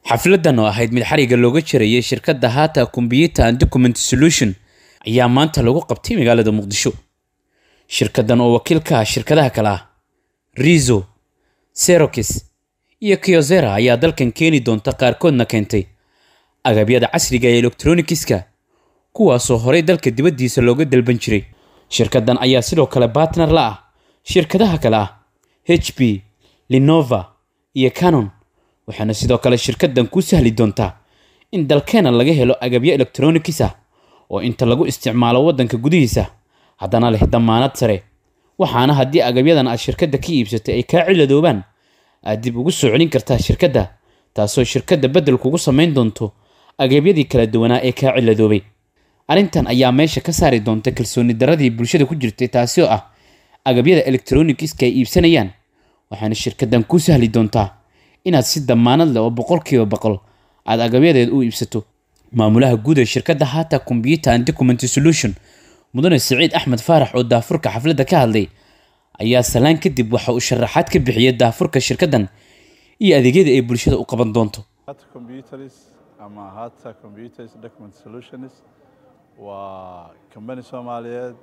xafladan oo ahayd mid xariga looga jarayay shirkadda hata combyuter and document solution ayaa maanta lagu qabtay magaalada muqdisho shirkaddan oo wakiil ka ah shirkadaha kale ah rizo serokis iyo kyozera ayaa dalkan keeni doonta qaarkoodna keentay agabyada casriga ee elektronikiska kuwaasoo horey dalka dibaddiisa looga dalban jiray shirkaddan ayaa sidoo kale batner la ah shirkadaha kale ah h p linova iyo canon waxaana sidoo kale shirkaddan ku sahli doontaa in dalkeena laga helo agabyo elektronikis ah oo inta lagu isticmaalo waddanka gudihiisa haddana leh damaanad sare waxaana haddii agabyadan aad shirkadda ka iibsatay ay kaa ciladoobaan aad dib ugu soo celin kartaa shirkadda taasoo shirkadda beddel kugu samayn doonto agabyadii kala duwanaa ee kaa ciladoobay arrintan ayaa meesha ka saari doonta kalsooni daradii bulshada ku jirtay taasi oo ah agabyada elektronikiska ay iibsanayaan waxaana shirkaddan ku sahli doontaa inaad si damaanad leh oo boqolkiiba boqol aad agabyadeed u iibsato maamulaha guud ee shirkadda hata combyuter and document solution mudane siciid axmed faarax oo daafurka xafladda ka hadlay ayaa salaan kadib waxa uu sharaxaad ka bixiyay daafurka shirkaddan iyo adeegyada ay bulshada u qaban doonto hata computers ama hata computers document solutions waa company soomaaliyeed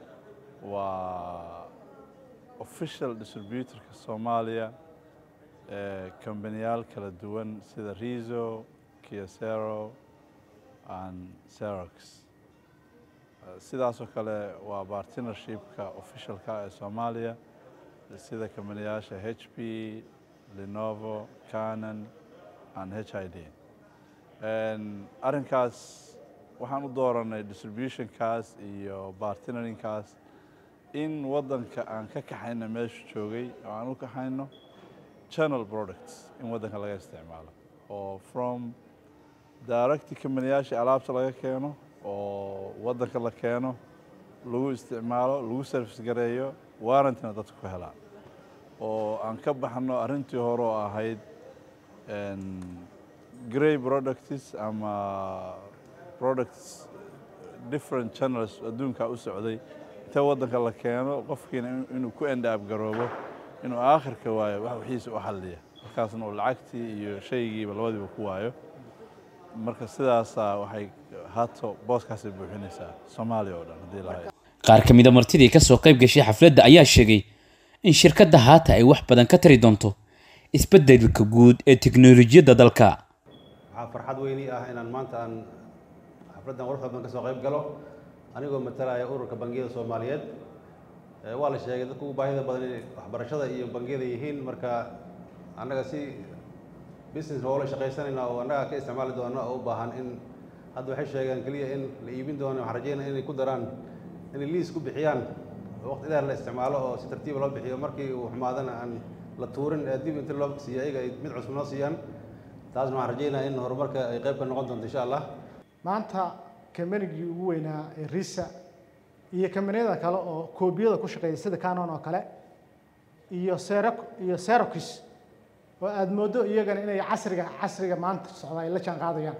waa official distributorka soomaaliya ee kambaniyaal kala duwan sida rizo kiosero and serox sidaasoo kale waa partnershipka officialka ee soomaaliya sida kambaniyaasha h p lenovo canon and h i d arrinkaas waxaan u dooranay distributionkaas iyo bartinarinkaas in waddanka aan ka kaxayno meeshu joogay oo aan u kaxayno channel products in waddanka laga isticmaalo oo from directi kambaniyaashii alaabta laga keeno oo waddanka la keeno lagu isticmaalo lagu service gareeyo warrantina dadka ku helaan oo aan ka baxno arrintii hore oo ahayd grey products ama products different channels adduunka u socday inta waddanka la keeno qofkiina inuu ku endaab garoobo inuu aakhirka waayo wax wixiisa u xalliya markaasna uu lacagtii iyo shaygiiba labadiiba ku waayo marka sidaasaa waxay hato booskaasay buuxinaysaa soomaaliya oo dhan haddii lahayd qaar ka mida martidii ka soo qayb gashay xafladda ayaa sheegay in shirkadda haata ay wax badan ka tari doonto isbeddelka guud ee teknolojiyadda dalka waxaa farxad weyni ah inaan maanta aan xafladdan quruxda badan ka soo qayb galo anigoo matalaya ururka bangiyada soomaaliyeed waa la sheegay dadka ugu baahida badan inay waxbarashada iyo bangiyada yihiin marka annaga si business hoola shaqaysanayna oo annaga ka isticmaali doona oo u baahan in hadda waxay sheegeen keliya in la iibin doono waxaan rajeynaya inay ku daraan inay liis ku bixiyaan waqti dheer la isticmaalo oo si tartiiba loo bixiyo markii uu xumaadana aan la tuurin ee dib inta loo siiyo ayaga ay mid cusub noo siiyaan taasna waxaan rajeynaya in horumarka ay qayb ka noqon doonto insha allah maanta kambanigii ugu weynaa ee risa iyo kambaniyada kale oo koobiyada ku shaqeeya sida canon oo kale iyo sero iyo serokis oo aada mooddo iyagana inay casriga casriga maanta socda ay la jaan qaadayaan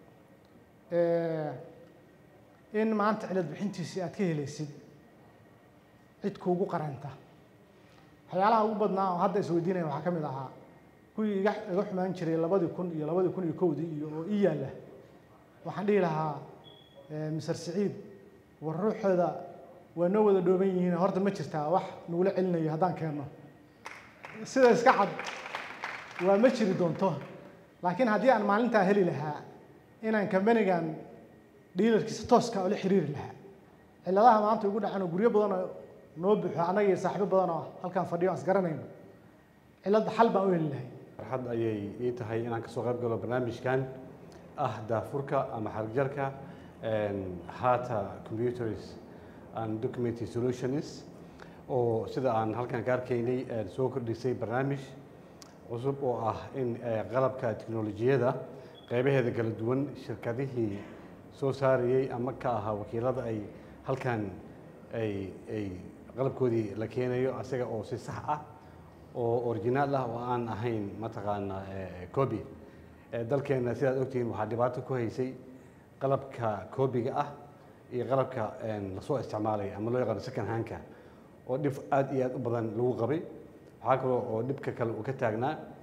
in maanta cilad bixintiisii aad ka helaysid cid kuugu qaranta waxyaalaha ugu badnaa oo hadda isweydiinaya waxaa ka mid ahaa kuwii iga iga xumaan jiray labadii kun iyo labadii kun iyo kowdii iyo oo ii yaalla waxaan dhihi lahaa mister siciid war ruuxooda waa noo wada dhooban yihiin horta ma jirtaa wax nagula celinayo haddaan keenno sida iska cad waa ma jiri doonto laakiin haddii aan maalintaa heli lahaa inaan kambanigan dhiilarkiisa tooska oo la xiriiri lahaa cilladaha maanta ugu dhacan oo guryo badan oo noo buuxo annaga iyo saaxiibo badan oo halkaan fadhiyo aan isgaranayno cilladda xal baan u heli lahay farxad ayay ii tahay inaan kasoo qayb galo barnaamijkan ah daafurka ama xarigjarka hata computers and document solutions oo sida aan halkan ka arkaynay soo kordhisay barnaamij cusub oo ah in qalabka teknolojiyada qaybaheeda kala duwan shirkadihii soo saarayey ama ka ahaa wakiilada ay halkan ay ay qalabkoodii la keenayo asaga oo si sax ah oo originaal ah oo aan ahayn mataqaana copy dalkeena sidaad ogtihiin waxaa dhibaato ku haysay qalabka coobiga ah iyo qalabka lasoo isticmaalay ama loo yaqaano second handka oo dhib aad iyo aad u badan lagu qabay waxaa kaloo oo dhibka kale uu ka taagnaa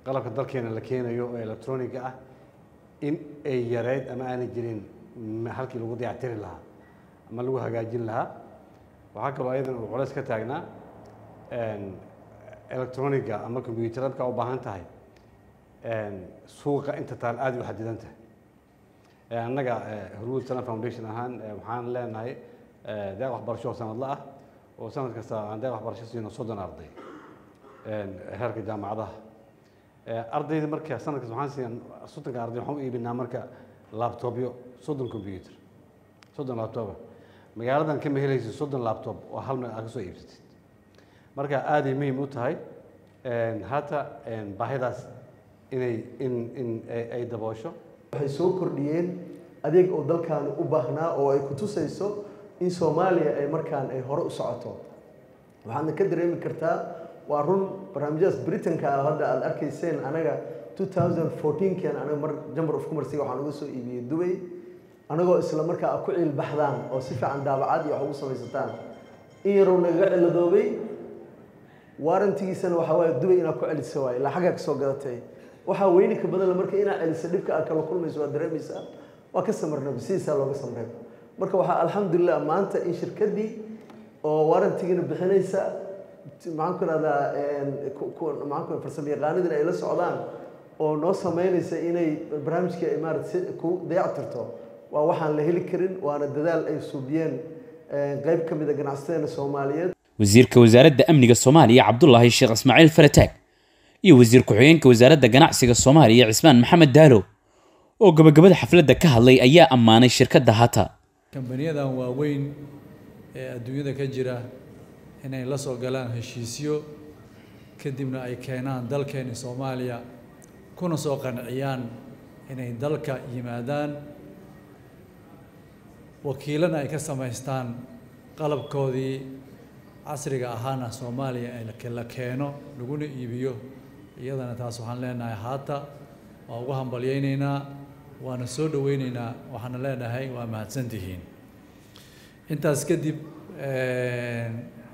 qalabka dalkeena la keenayo oo electroniga ah in ay yareyd ama aanay jirin m- halkii lagu dayactiri lahaa ama lagu hagaajin lahaa waxaa kaloo ayadan uu culays ka taagnaa een, electroniga ama combyuutarada u baahan tahay een, suuqa inta taal aad ay u xadidan tahay Ee, annaga eh, hormuud salam foundation ahaan eh, waxaan leenahay eh, deeq waxbarasho oo sanadla ah oo sanad kasta aan deeq waxbarasho siino soddon arday een, heerka jaamacadaha Ee, ardayda marka sanadkaas waxaan siiyan soddonka arday waxaan u iibinaa marka laabtobyo soddon combyuter soddon laabtoba magaaladan kama helaysid soddon laabtob oo hal meel aad ka soo iibsatid marka aaday muhiim u tahay een, hata een, baahidaas inay in in ay- ay daboosho waxay soo kordhiyeen adeeg oo dalkaani u baahnaa oo ay ku tusayso in soomaaliya ay markaan ay hore u socoto waxaadna ka dareemi kartaa waa run barnaamijyadaas britanka ah hadda aad arkayseen anaga 2014kan anaga mar jamber of commerce waxaan uga soo iibiyey dubay anagoo isla markaa aad ku ciilbaxdaan oo si fiican daabacad iyo wax ugu samaysataan in yarow nagaga ciladoobay waarantigiisana waxaa waaye dubay inaad ku celiso waaye ilaa xaggaa kasoo gadatay waxaa weyni ka badan la marka inaad celiso dhibka aad kala kulmayso waa dareemaysaa waa ka samarnaba sidiisaa looga samreeba marka waxaa alxamdulilah maanta in shirkaddii oo waarantigina bixinaysa t- maxaan ku rahdaa maxaan ku farsamo yaqaanidina ay la socdaan oo noo sameynaysa inay barnaamijkii ay maarata si ku dayactirto waa waxaan la heli karin waana dadaal ay suubiyeen een, qayb ka mid a ganacsateena soomaaliyeed wasiirka wasaaradda amniga soomaaliya cabdulaahi sheekh ismaaciil farataag iyo wasiir ku-xigeenka wasaaradda ganacsiga soomaaliya cismaan maxamed daalo oo gabagabada xafladda ka hadlay ayaa ammaanay shirkadda hata kambaniyadan waaweyn ee adduunyada ka jira inay la soo galaan heshiisyo kadibna ay keenaan dalkeeni soomaaliya kuna soo qanciyaan inay dalka yimaadaan wakiilana ay ka samaystaan qalabkoodii casriga ahaana soomaaliya ee la- la keeno laguna iibiyo iyadana taas waxaan leenahay haata waa ugu hambalyaynaynaa waana soo dhowaynaynaa waxaana leenahay waa mahadsantihiin intaas kadib een,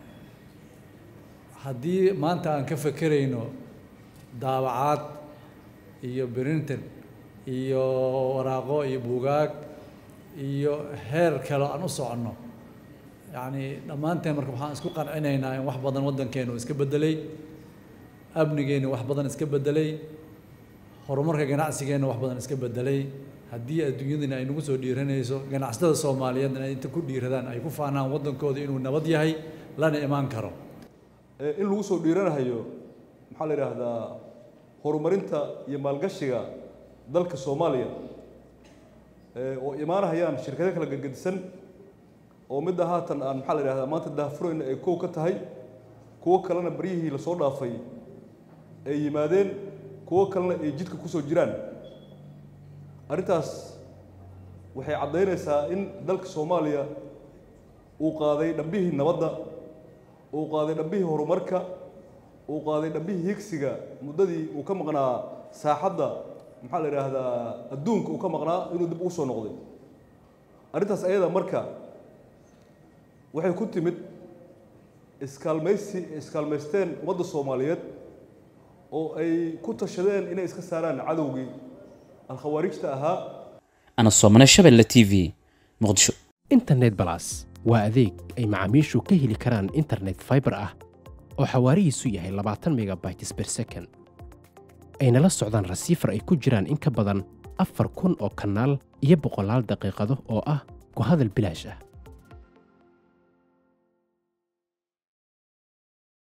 haddii maanta aan ka fekerayno daabacaad iyo printer iyo waraaqo iyo buugaag iyo heer kale aan u soconno yacni dhammaanteen marka waxaan isku qancinaynaa in wax badan waddankeenu iska beddelay amnigeenu wax badan iska beddelay horumarka ganacsigeena wax badan iska beddelay haddii adduunyadina ay nagu soo dhiiranayso ganacsatada soomaaliyeedna ay inta ku dhiiradaan ay ku faanaan waddankooda inuu nabad yahay lana imaan karo ee in lagu soo dhiiranayo maxaa la yidhaahdaa horumarinta iyo maalgashiga dalka soomaaliya ee oo imaanahayaan shirkado kala gedgedisan oo midda haatan aan maxaa la yidhahdaa maanta daahfurayna ay kow ka tahay kuwo kalena baryihii lasoo dhaafay ay yimaadeen kuwo kalena ay jidka kusoo jiraan arrintaas waxay caddaynaysaa in dalka soomaaliya uu qaaday dhambihii nabadda uu qaaday dhambihii horumarka uu qaaday dhambihii higsiga muddadii uu ka maqnaa saaxadda maxaa la yidhaahdaa adduunka uu ka maqnaa inuu dib ugu soo noqday arrintaas ayada marka waxay ku timid iskaalmaysi iskaalmaysteen ummadda soomaaliyeed oo ay ku tashadeen inay iska saaraan cadowgii alkhawaarijta ahaa ana soomane shabelle t v muqdisho internet balas waa adeeg ay macaamiishu ka heli karaan internet fiber ah oo xawaarihiisu yahay labaatan megabytes per second ayna la socdaan rasiifar ay ku jiraan in ka badan afar kun oo kanaal iyo boqolaal daqiiqado oo ah ku hadal bilaash ah